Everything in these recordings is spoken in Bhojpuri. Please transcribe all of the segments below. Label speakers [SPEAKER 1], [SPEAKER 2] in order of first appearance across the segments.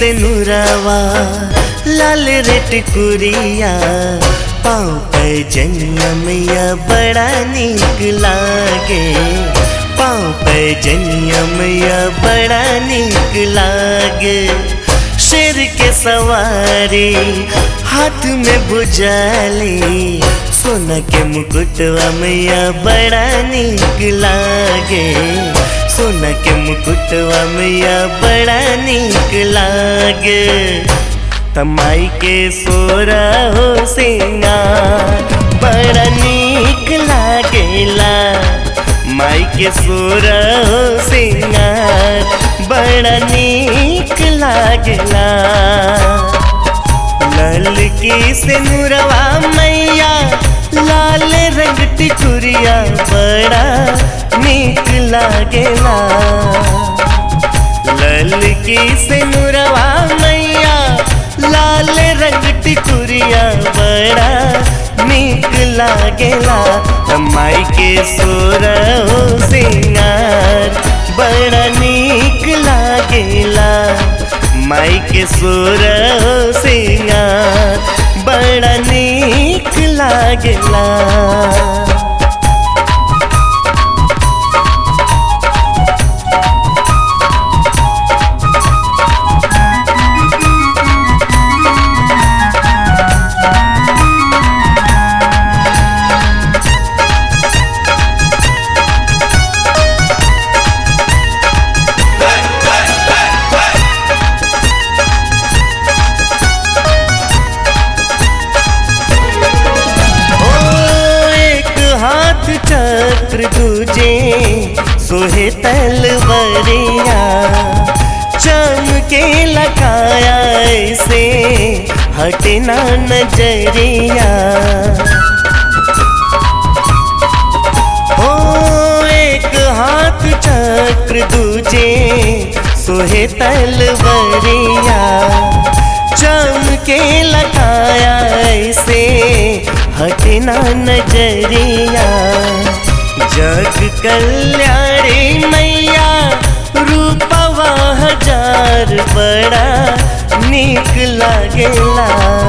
[SPEAKER 1] से नुरावा लाल रेट कुरिया पाँव पे जनियमैया बड़ा निक लागे पाँव पे जनियमैया बड़ा निक लागे शेर के सवारी हाथ में बुझाली सोना के मुकुटवा मैया बड़ा निक लागे सोना के मुकुटवा मैया बड़ा निक लागे तमाई के सोरा हो सिंगार बड़ा निक लागेला माई के सोरा हो सिंगार बड़ा निक लागेला लाल की सिनुरवा मैया लाल रंग टिकुरिया बड़ा निक लागेला लाल की सिनुरवा मैया लाल रंग टिकुरिया बड़ा निक लागेला माई के सोर हो सिंगार बड़ा निक लागेला माई के सोर हो सिंगार बड़ा निक लागेला ओ एक हाथ चक्र दूजे सोहे तलवरिया चमके लगाया ऐसे हटना नजरिया ओ एक हाथ चक्र दूजे सोहे तलवरिया चमके लगाया ऐसे हटना नजरिया जग कल्याणी मैया रूपवा हजार बड़ा निक लागेला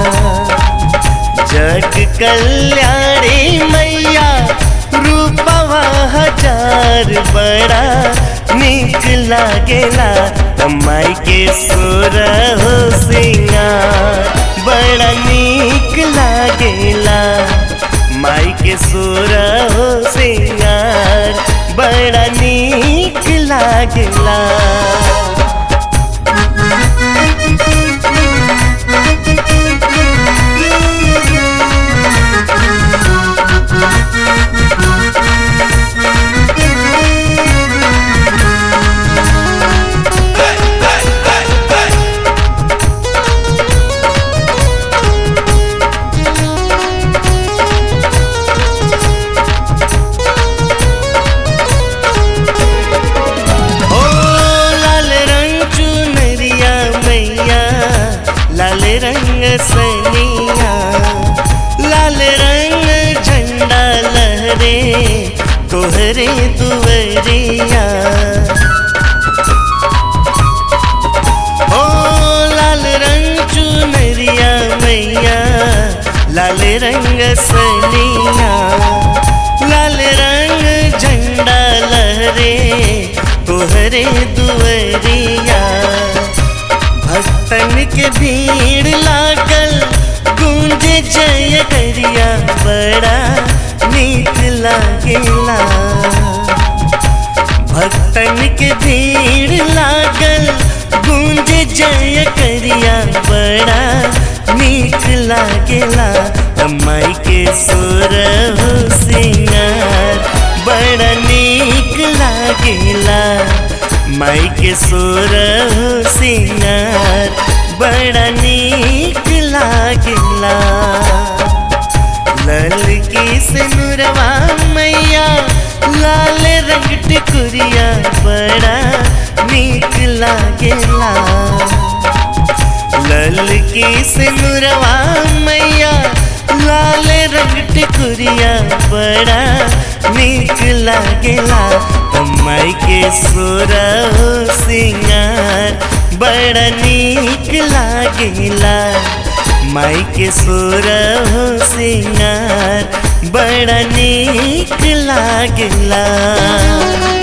[SPEAKER 1] जग कल्याणी मैया रूपवा हजार बड़ा निक लागेला माई के सोर हो सिंगार बड़ा निक लागेला माई के सोर हो सिंगार बड़ा निक लागेला ओ लाल रंग चुनरिया मैया लाल रंग सनिया लाल रंग झंडा लहरे तोहरे दुवरिया ओ लाल रंग चुनरिया मैया लाल रंग सनिया लाल रंग झंडा लहरे तोहरे दुवरिया भक्तन के भीड़ लागल गूंजे जय करिया बड़ा नीक लागेला भक्तन के भीड़ लागल गूंज जय करिया बड़ा नीक लागेला माई के सोर हो सिंगार बड़ा नीक लागेला माई के सोर हो सिंगार बड़ा नीक लागेला लाल की सिनुरवा मैया लाल रंग टिकुरिया बड़ा नीक लागेला लाल की सिनुरवा मैया लाल रंग टिकुरिया बड़ा नीक लागेला माई के सोरा हो सिंगार बड़ा नीक लागेला माई के सोर हो सिंगार बड़ा नीक लागेला